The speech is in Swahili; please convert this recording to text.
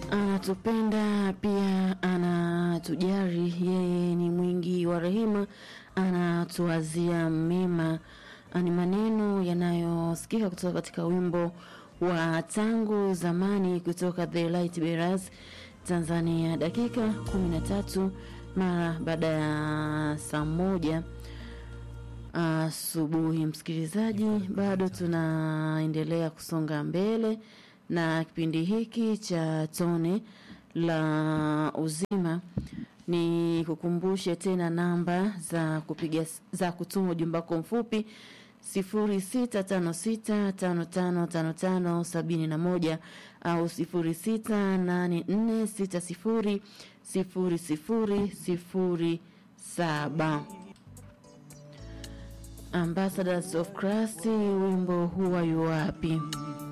anatupenda pia anatujari, yeye ni mwingi wa rehema, anatuazia mema. Ni maneno yanayosikika kutoka katika wimbo wa tangu zamani kutoka The Light Bearers Tanzania, dakika 13 mara baada ya saa moja asubuhi. Msikilizaji, bado tunaendelea kusonga mbele na kipindi hiki cha tone la uzima. Ni kukumbushe tena namba za kupiga za kutuma ujumbe wako mfupi 0656555571 au 0684600007. Ambassadors of Christ, wimbo huwa yu wapi?